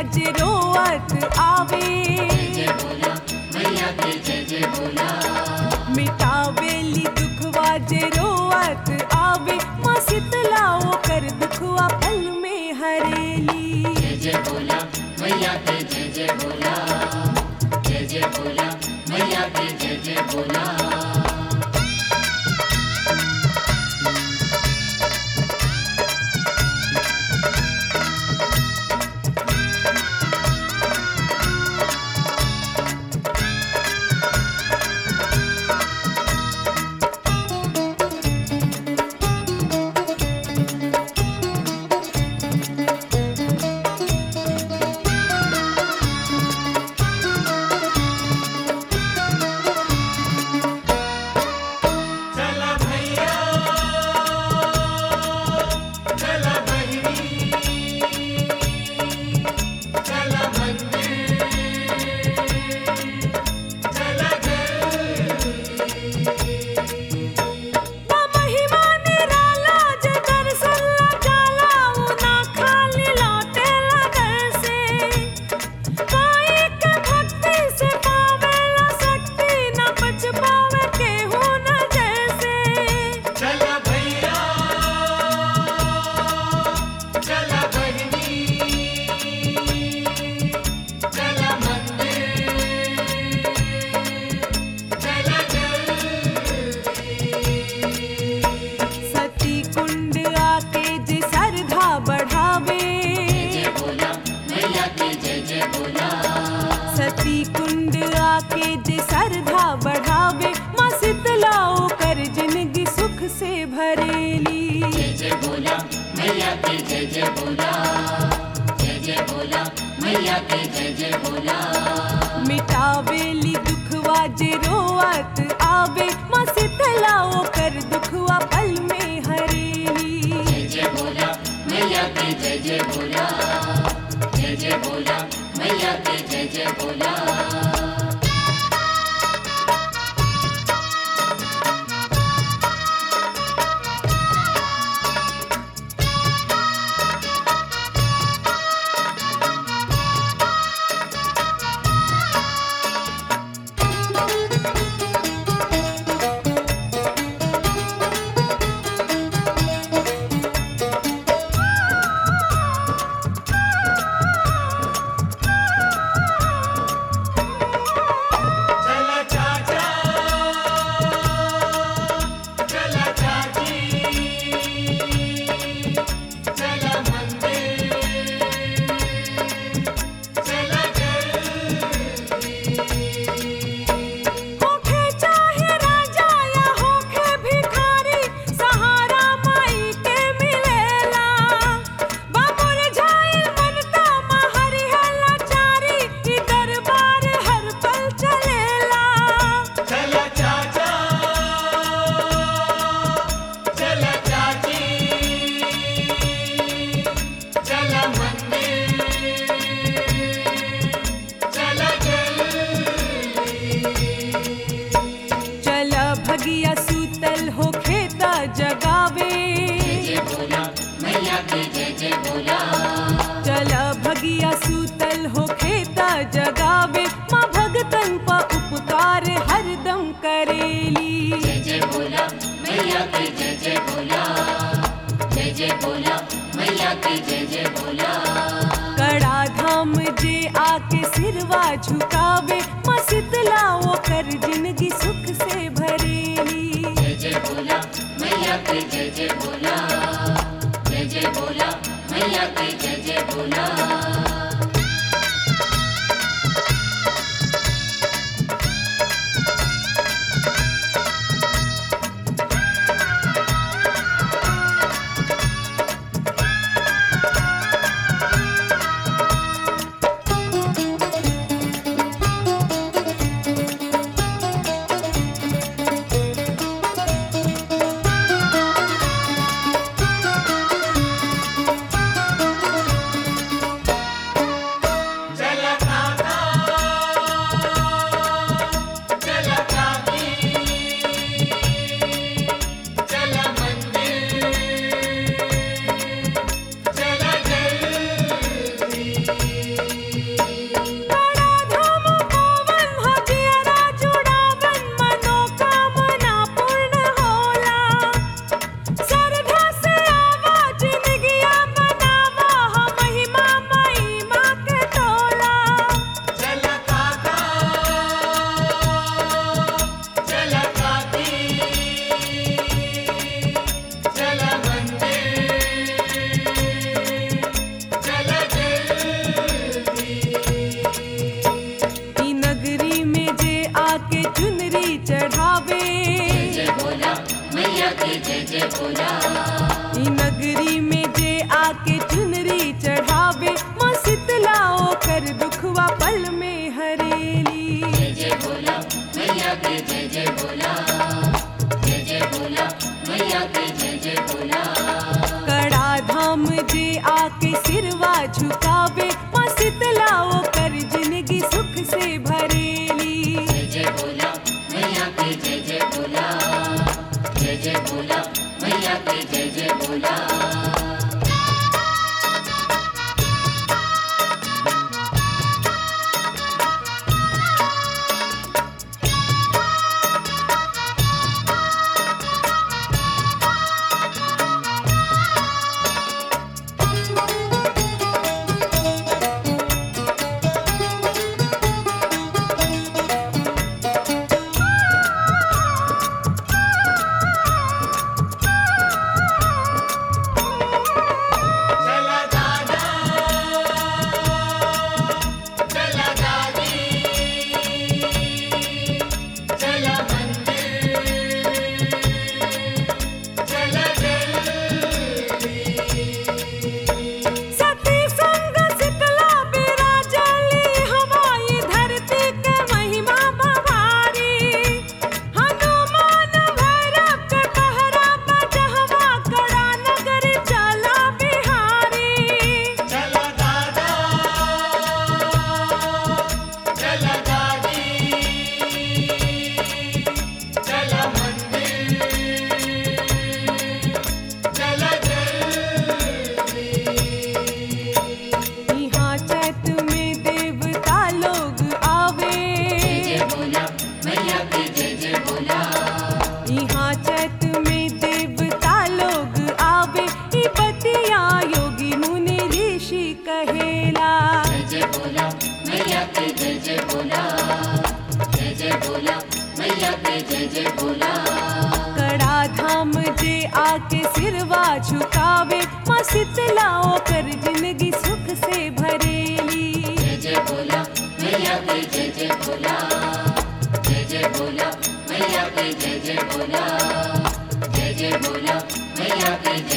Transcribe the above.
जे रोअत आवे जय बोला मैया के जय जय बोला मिटावेली दुखवा जे रोअत आवे माँ शीतला ओकर दुखवा पल में हरेली जय जय बोला मैया के जय जय बोला जय जय बोला मैया के जय जय बोला चला भैया चला बहिनी चला मंदिर चला घर ना महिमा निराला जे दर्शन ला जाला ऊ ना खाली लौटेला घर से काहे के भक्ति से पावेला शक्ति ना बच पावे केहू न जैसे चला भैया चला बहिनी चला मंदिर चला घर सती कुंड आके जे श्रद्धा बढ़ावे जय बोला मैया के जय जय बोला सती कुंड आके जे श्रद्धा बढ़ावे माँ शीतला ओकर जिंदगी सुख से भरेली जय जय बोला मैया के जय जय बोला जय जय बोला मैया के जय जय बोला मिटावेली दुखवा जे रोअत आवे माँ शीतला ओकर दुखवा पल में हरेली जय जय बोला मैया के जय जय बोला जय जय बोला मैया के जय जय बोला चला चाचा चला चाची चला मंदिर चला घर होखे चाहे राजा या होखे भिखारी सहारा माई के मिलेला बाबुर झाइल मनता महरी हला चारी ई दरबार हर पल चलेला चला चाचा चला चाची चला मंदिर चला घर चल भगिया सूतल हो खेता जगावे जय बोला मैया के जय जय बोला चल भगिया सूतल हो खेता जगावे माँ भगतन प उपकार हरदम करेली जय जय बोला मैया के जय जय बोला जय जय बोला मैया के जय जय बोला कड़ा धाम जे आके सिरवा झुकावे माँ शीतला वो कर जिंदगी सुख से भरेली जय जय बोला मैया के जय जय बोला जय जय बोला मैया के जय जय बोला जय भोला ई नगरी में जे आके चुनरी चढ़ावे माँ शीतला ओकर दुखवा पल में हरेली जय जय भोला मैया के जय जय भोला जय जय भोला मैया के जय जय भोला कड़ा धाम जे आके सिरवा झुकावे माँ शीतला ओकर जिंदगी सुख से भरेली जय जय भोला मैया के जय जय भोला जय जय भोला मैया के जय जय भोला चला दादा चला दादी चला मंदिर चला जल्दी सती संग शीतला बिराजली हवाई धरती के महिमा बहारी हनुमान भैरव के पहरा बजहवा कड़ा नगर चला बिहारी चला दादा चला दादी चला मंदिर चला जल्दी यहाँ चैत में देवता लोग आवे जय जय भोला मैया के जय जय भोला यहाँ चैत में देवता लोग आवे ई बतिया योगी मुनि ऋषि कहेला जय जय भोला मैया के जय जय भोला जय जय भोला मैया के जय जय भोला कड़ा धाम जे आके सिरवा झुकावे माँ शीतला ओकर जिंदगी सुख से भरेली जय जय भोला मैया के जय जय भोला जय जय भोला मैया के जय जय भोला जय जय भोला मैया के